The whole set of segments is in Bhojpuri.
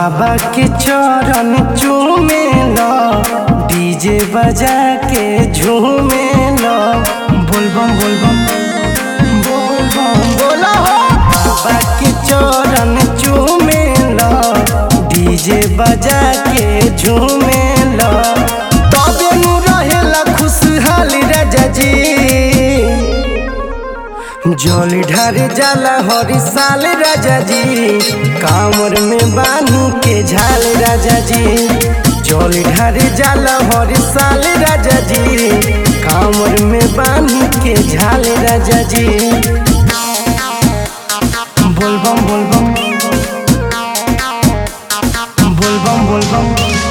बाबा के चरण चूमे लो डीजे बजा के झूमे लो बोलबम बोलबम बोलबम बोला हो बाबा के चरण चूमे लो डीजे बजा के झूमे लो तबे नु रहेला खुशहाल राजा जी जल ढारे जाला हरी साल राजा जी कामर में बांधू के झाल राजा जी जल ढारे जाला हरी साल राजा जी कामर में बांधू के झाल राजा जी बोलबम बोलबम बोलबम बोलबम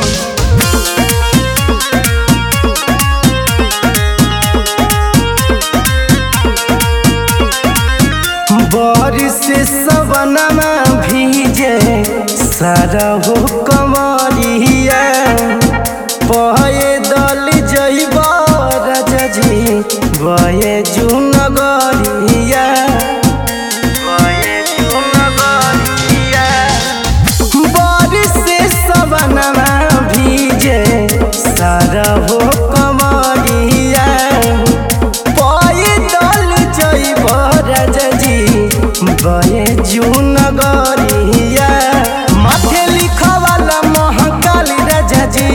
बारिश से सवनमा भीजे सारा हो कमरिया पहे दल जइब राजा जी बये जुनगरिया बये जुनगरिया बारिश से सवनमा भीजे सारा हो कमरिया पाए दल जइब राजा जी बये जून गरिया माथे लिखवाला महाकाल राजा जी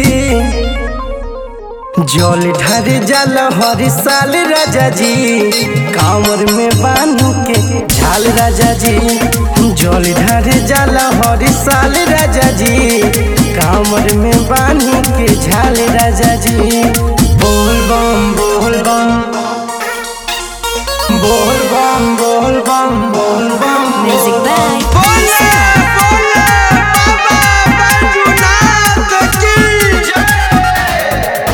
जल ढर जल हर साल राजा जी कांवर में बांधू के झाल राजा जी जल ढर जल हर साल राजा जी कांवर में बांधू के झाल राजा जी बोल बम बोल बम बोल बम बोल बम बोल बम Music by बोले बोले बाबा बैजूनाथ की जय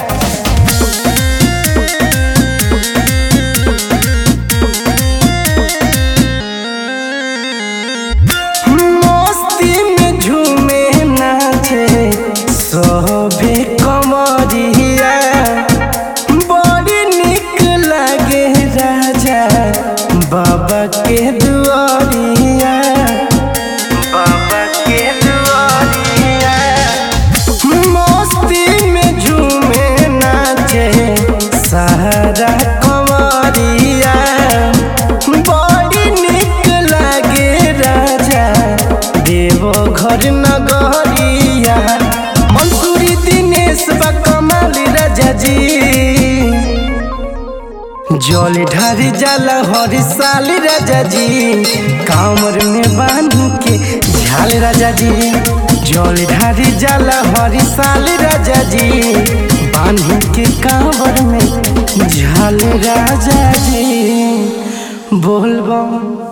मस्ती में झूमे नाचे सभे कमरिया बड़ी निक लागे राजा बाबा के दुआरिया बाबा के दुआरिया मस्ती में झूमे नाचे सहारा कमरिया बड़ी निक लागे राजा देव घर नगरिया मंसूरी दिनेश बा कमाल राजा जी जल ढारी जाला हर साल राजा जी कामर में बांधू के झाल राजा जी जल ढारी जाला हर साल राजा जी बांधू के कांवर में झाल राजा जी बोलबम